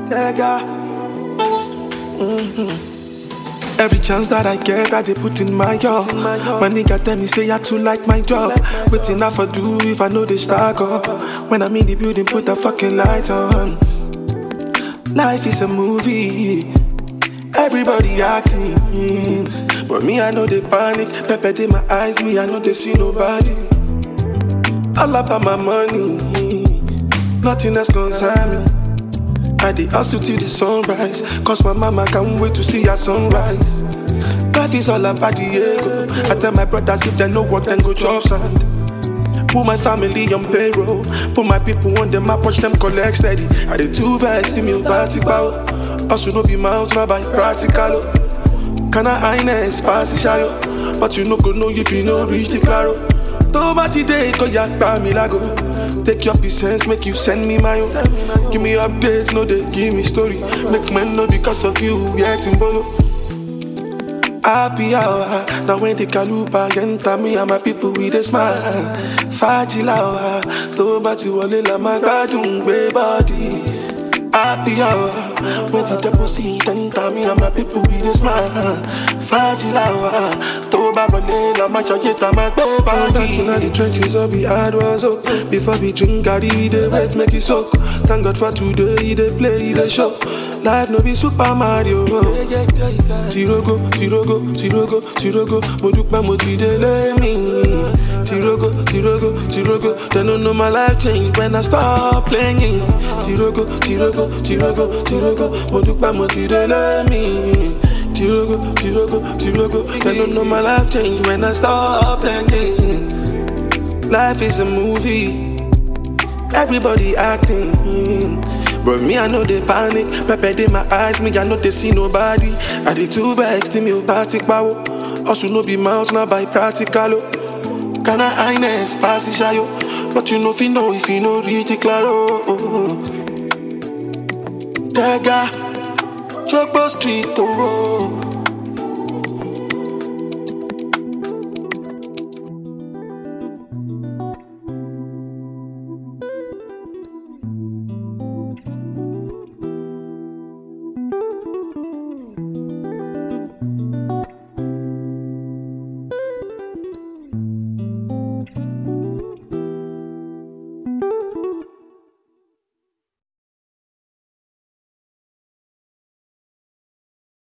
Tega. Every chance that I get, I they put in my all. My nigga tell me say I too like my job. Waiting I for do if I know they stack up. When I'm in the building, put the fucking light on. Life is a movie. Everybody acting. But me, I know they panic. Pepper in my eyes, me, I know they see nobody. All about my money. Nothing else concern me. I dey hustle till the sunrise. Cause my mama can't wait to see her sunrise. Life is all about the ego. I tell my brothers if they no work, then go chop sand. Put my family on payroll. Put my people on the map, watch them collect steady. I dey too vex, the me party bow. Also no be mouth, na by practical. Can I highness pass the shadow? But you no go know if you no reach the claro. Tó bá ti dé ikọ̀ ya gbà mí lágo. Take your percent, make you send me my own. Give me updates, no they give me story. Make men know because of you, yeah, Timbolo. Happy hour, now when the kalupa enter me and my people with a smile. Fajilawa, tó bá ti wọlé la máa gbádùn gbé body. Happy hour, when the deposit enter me and my people with a smile. Fajilawa, tó bá wọlé la máa ṣọyé tá máa gbé body. Back in the trenches, all we had was hope. Before we drink, carry we dey wait, make it soak. Thank God for today, he dey play, he dey show. Life no be Super Mario. Tirogo, tirogo, tirogo, tirogo. Mo dúpẹ́ mo ti délé mi. Tirogo, tirogo, tirogo. They don't know my life change when I stop playing. Tirogo, tirogo, tirogo, tirogo. Mo dúpẹ́ mo ti délé mi. Tirogo, tirogo, tirogo. They don't know my life change when I stop playing. Life is a movie. Everybody acting. But me, I know they panic. Pepper in my eyes, me, I know they see nobody. I did too vex, me, party power. Also, no be mouth, now by practical. Can I highness, pass the shayo? But you know, if you know, if you know, reach the claro. Tega, Chokbo Street, oh.